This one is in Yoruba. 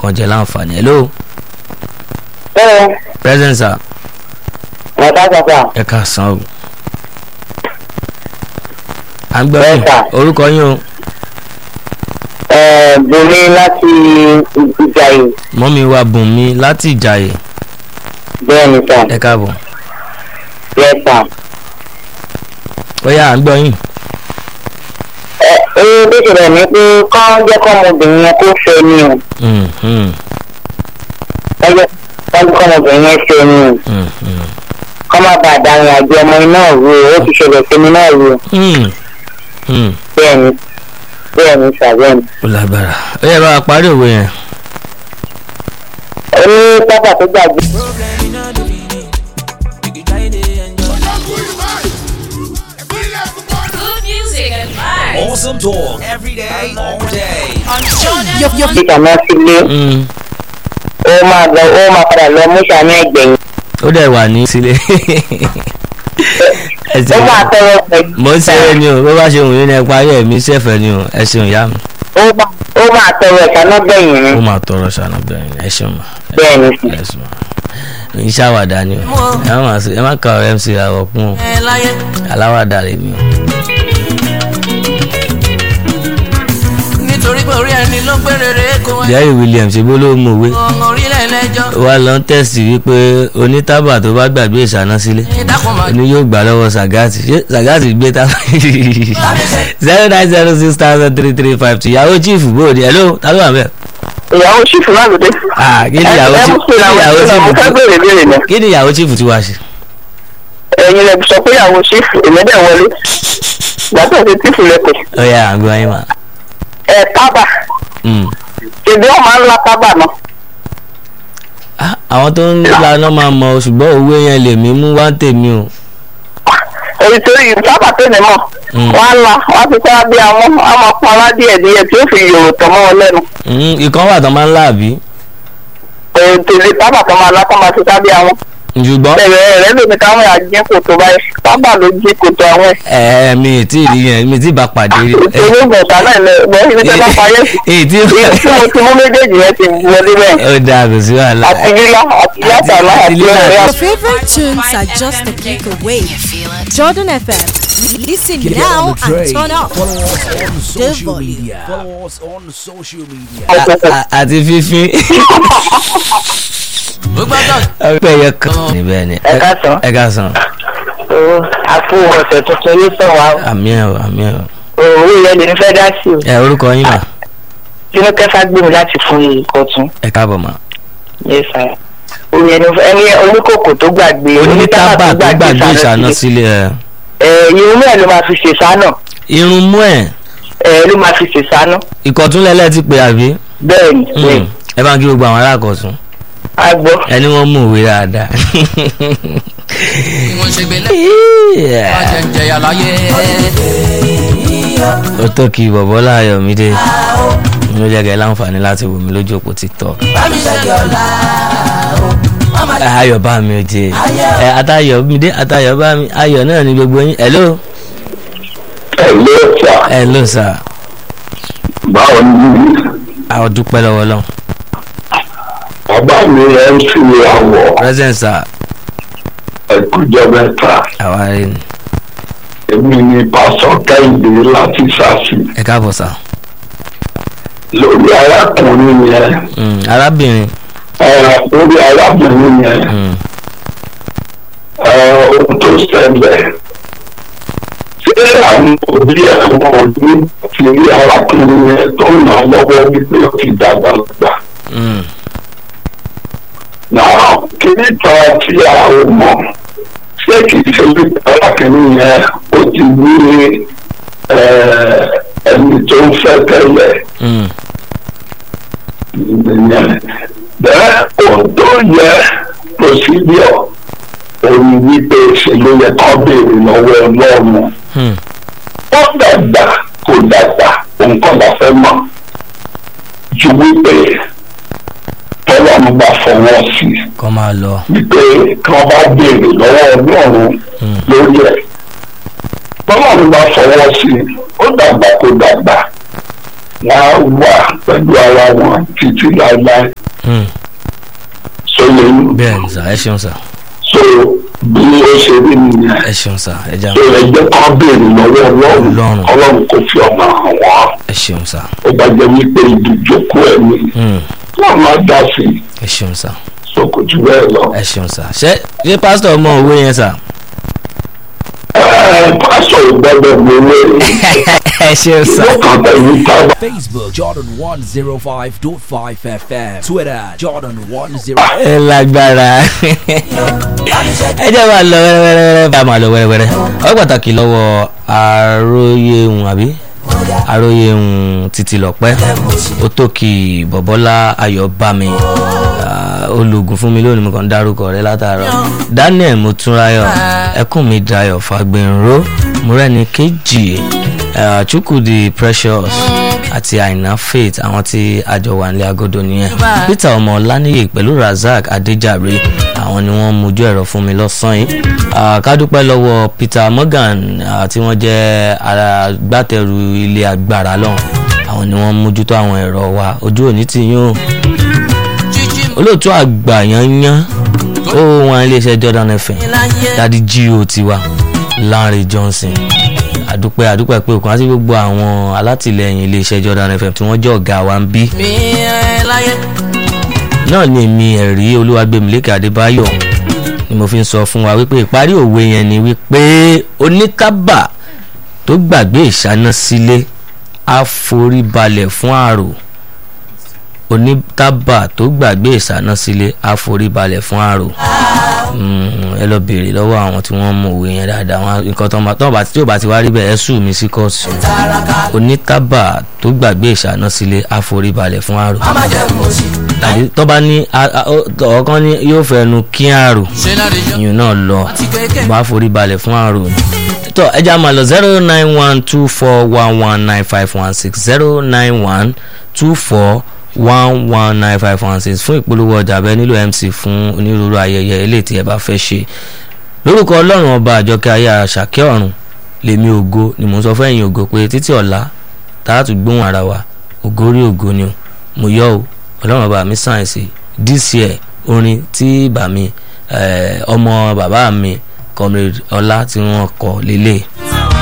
kan jẹ láǹfààní hello Bẹ́ẹ̀ present sir ọ̀tá sọ̀tà ẹ ká san o. à ń gbọ́ Bẹ́ẹ̀ yín sà. orúkọ yín o Bùnmi láti Ìjàyè mọ́mi wa bùn mi láti ìjàyè bẹ́ẹ̀ ni sà ẹ káàbọ̀ bẹ́ẹ̀ sà. ó yá à ń gbọ́ yín Ẹ ẹ bí ìṣẹ̀lẹ̀ ní pé kọ́ jẹ́ kọ́ ọmọbìnrin yẹn kó fẹ́ ni o. Mm, mm, Ẹ jẹ́ kọ́ jẹ́ kọ́ ọmọbìnrin yẹn fẹ́ ni o. mm, mm. Kọ́ má bàa darin àjọ ọmọ iná ru o, ó ti ṣẹlẹ̀ sí mi náà ru o. Mm, mm. Bẹ́ẹ̀ ni bẹ́ẹ̀ ni sà bẹ́ẹ̀ ni. ó lágbára ó yẹ bá wa parí òwe yẹn Ó ní pápá tó gbàgbé. Problem in all the meaning. You can try to enjoy. Good music and vibes. Awesome talk every day, all day. On Jordan Your, your, Bí kàmá sílé, Mm, ó máa lọ ó máa padà lọ mú sàmì ẹgbẹ̀yìn. ó dẹ̀ wà ní sílé ẹ Ó ṣeun. máa tọrọ pẹ̀lú. mo ń ṣeré ni o bó bá ṣe wù yín ní ẹ parí ẹ̀mí sẹ́fẹ̀ ni o ẹ ṣeun ìyá mi Ó máa ó máa tọrọ ìṣáná gbẹ̀yìn ni. ó máa tọrọ ṣàánú bẹ́ẹ̀ ẹ ṣeun ma Bẹ́ẹ̀ ni sì. ẹ ṣeun ma ń ṣàwàdà ni o ẹ má máa ṣe- ẹ má kà ọ̀rẹ́ mc àwọ̀ kún o ẹ láyé. aláwàdà rè mi o. nítorí pé orí ẹni ló gbé rere kó ẹ. jerry williams ṣe bó ló mú òwe ọmọ orílẹ̀ ẹlẹ́jọ́. wa lọ ń tẹ̀sí wípé onítàbà tó bá gbàgbé ìṣáná sílé ìdákùn máa ni yóò gbà lọ́wọ́ sagati ṣé sagati gbé tábà zero nine zero six thousand three three five two ìyàwó chief bóòdì hello ta ló wà bẹ́ẹ̀. Ìyàwó ṣìfù náà ló dé. ah kí ni ìyàwó Ẹ chief mú kí sí ni ìyàwó ìyàwó chief mo fẹ́ béèrè béèrè náà. kí ni ìyàwó chief ti wá ṣe. ẹ̀yin lẹ sọ pé ìyàwó ṣífù èmi dẹ̀ wọlé gbàtọ̀ sí tífù lẹ́pẹ̀. ó yà àgbọ̀ ayé mà. ẹ tábà Mm. ṣèbí wọn máa ń la tábà náà. Ah, àwọn tó ń laná máa mọ o, ṣùgbọ́n òwe yẹn lèmi mú wá ń tèmi o. èyí tó yìí tábà tó ní mọ̀ Mm. wọ́n á la wọ́n á fi sára bí àwọn á máa pọn alá díẹ̀ díẹ̀ tí ó fi yòrò tọ̀ mọ́ wọn lẹ́nu. Mm, ìkan wà tó máa ń láàbí èyí tèlé tábà tó máa la tó máa fi sára bí àwọn. ṣùgbọ́n bẹ̀rẹ̀ rẹ̀ lómi káwọn yà jí kòtò báyìí tábà ló jí kòtò àwọn ẹ̀. ẹ mi ì tí ì rí yẹn mi ì tí ì bá pàdé rí. ìṣòro ìgbọ̀nsá náà lẹ gbọ́ ibi tẹ́ bá parí ẹ̀sìn. èyí tí èyí tí mo ti mú méjèèjì yẹn ti wọlé bẹ́ẹ̀. ó dáa kò sí wàhálà. àti lílá àti yàtàlá àti àti lílá. ọ̀rẹ́ your àti. favorite tunes are just a click away. Jordan FM. Listen now and turn up. Follow us on social volume. media. Follow us on social media. A- a- àti fífín ó gbọ́dọ̀. ọpẹ yẹ kan. níbẹ̀ ni Ẹ káàsán. ẹ ká san Owó àpò ọ̀sẹ̀ tuntun ní sọ̀wá àmì ẹ̀ o àmì ẹ̀ o. òwú yẹn lè fẹ́ dá sí o. ẹ orúkọ yín mà Tinú kẹfà gbé mi láti fún ìkọ̀tún. ẹ káàbọ̀ mà. Yes sir. Òun yẹn ni ẹni oníkòkò tó gbàgbé onítàbà tó gbàgbé ìṣáná sílé ẹ. Ẹ irun ẹ̀ ló máa fi ṣe sánà. irun mú ẹ Ẹ ló máa fi ṣe sánà. ìkọ̀túnlẹ̀lẹ̀ ti pè àbí. Bẹ́ẹ̀ ni Mm. bẹ́ẹ̀. ẹ bá ń kí gbogbo àwọn alákọ̀ọ́sùn A gbọ́. ẹni wọ́n mú òwe dáadáa. bí wọ́n ṣe gbé lẹ́yìn. Yeah. wọ́n jẹ́ ń jẹyà láyé. ó tó kí bọ̀bọ́ láàyò mi dé ló jẹ́ kẹ́ láǹfààní láti wò mí lójú òpó tiktok. bámi ṣe kí ọ̀la. ayọ̀ bá mi ò jẹ ẹ atayọ̀ mi dé atayọ̀ bá mi ayọ̀ náà ni gbogbo yín hello ẹ ló sà hello sir báwo ni àwọn dúpẹ́ lọ́wọ́ lọ́wọ́ bàbá mi ẹ ń fi àwọ̀ present sir ẹ̀kújọ mẹ́ta àwa rẹ ni èmi ni pásọ kẹ́hìndé láti sàṣì ẹ káàbọ̀ sir lórí arákùnrin yẹn Mm, arábìnrin ẹ lórí arábìnrin yẹn mm, ẹ ohun tó ṣẹlẹ̀ ṣé àwọn òbí ẹ̀ wọ́n ò ní ti rí arákùnrin yẹn tó ń nà lọ́wọ́ wípé ó ti dàgbà gbà. mm, náà kíní kan tí a ò mọ̀ ṣé kì í ṣe wípé arákùnrin yẹn ó ti ní eh, ẹni tó ń fẹ́ tẹ́lẹ̀ mm, ìyẹn bẹ́ẹ̀ ohun tó yẹ procedure òun wípé ṣe ló yẹ kó béèrè lọ́wọ́ ọlọ́run mm. ó dàgbà kò dàgbà nǹkan la fẹ́ mọ̀ ju wípé tọ́lọ́run bá fọwọ́ sí i kọ́ máa lọ wípé kí wọ́n bá béèrè lọ́wọ́ ọlọ́run Mm. lórí ẹ̀. bọ́lọ́run bá fọwọ́ sí i ó dàgbà kó dàgbà á wà pẹ̀lú ara wọn títí láéláé Hmm. sóyè bẹ́ẹ̀ ni sà ẹ ṣeun sà so bí ó ṣe rí nìyẹn ẹ ṣeun sà ẹ já so ẹ jẹ́ kán béèrè lọ́wọ́ ọlọ́run Ọlọ́run. ọlọ́run kò fi ọmọ hàn wọ́n ẹ ṣeun sà ó bá jẹ́ wípé ìdíjókòó ẹ̀mí Hmm. wọ́n máa dá sí i ẹ ṣeun sà so kò jù bẹ́ẹ̀ lọ. ẹ ṣeun sà ṣé ṣé pásítọ̀ mọ òwe yẹn sà. ẹ pásọ̀ ìgbọ́dọ̀ mi wé ẹ ṣeun sà. ìlú kan tẹ̀yìn tábà. Facebook Jordan 105.5 FM. Twitter Jordan 10. ẹ lágbára ẹ jẹ́ máa lọ wẹ́rẹ́wẹ́rẹ́ bá máa lọ wẹ́rẹ́wẹ́rẹ́ ọ pàtàkì lọ́wọ́ àròyéhùn àbí àròyéhùn títí lọ́pẹ́ ó tókì bọ̀bọ́lá ayọ̀bámi ah, olùgùn fún mi lónìí mo kàn ń dárúkọ rẹ látàárọ̀ daniel motúnráyọ̀ ẹkún mi dayọ̀ fagbẹ̀nró múrẹ́ni kejì ah, chukwudi precious àti àìná faith àwọn tí àjọ wà nílé agodo nìyẹn peter ọmọ ọláníyè pẹ̀lú razak adéjàre àwọn ni wọ́n mojú ẹ̀rọ fún mi lọ́sàn-án yìí Ah, ká dúpẹ́ lọ́wọ́ peter morgan ah, tí wọ́n jẹ́ agbátẹrù ilé agbára lọ́hùn àwọn ni wọ́n mójútó àwọn ẹ̀rọ wa ojú òní ti yún o olóòtú àgbà yanyan ó wọn iléeṣẹ́ jordan fm dadi gio tiwa lanre johnson àdúpẹ́ àdúpẹ́ pé òkun àti gbogbo àwọn alátìlẹyìn iléeṣẹ́ jordan fm tí wọ́n jẹ́ ọ̀gá wa ń bí náà ni èmi ẹ̀rí olúwàgbẹ̀mílẹ́kẹ̀ adébáyọ̀ ni mo fi ń sọ fún wa wípé ìparí òwe yẹn ni wípé onítàbà tó gbàgbé ìṣáná sílé á forí balẹ̀ fún àrò onítàbà tó gbàgbé ìṣáná sílé á forí balẹ̀ fún àrò Mm, ẹ lọ béèrè lọ́wọ́ àwọn tí wọ́n mọ òwe yẹn dáadáa wọn nǹkan tó ń bá tó ń bá tí ò bá ti wá rí bẹ́ẹ̀ ẹ sùn mí sí kóòtù onítàbà tó gbàgbé ìṣáná sílé á forí balẹ̀ fún àrò tàbí tó bá ní a- a- ó- ọ̀kan ní yóò fẹnu kí àrò ìyún náà lọ bá forí balẹ̀ fún àrò ni. tó ẹja máa lọ zero nine one two four one one nine five one six zero nine one two four one one nine five one six fún ìpolówó ọjà bẹ́ẹ̀ nílò mc fún onírúurú ayẹyẹ eléyìí tí ẹ bá fẹ́ ṣe lórúkọ ọlọ́run ọba àjọkẹ́ ayé àṣàkẹ́ ọ̀run lèmi ògo ni mò ń sọ fún ẹ̀yin ògo pé títí ọ̀la tààtù gbóhùn ara wa ògo orí ògo ni o mo yọ o ọlọ́run ọba mi sáyẹ̀nsì dca orin tí bàmí ọmọ bàbá mi comrade ọlá tí wọ́n kọ lélẹ̀.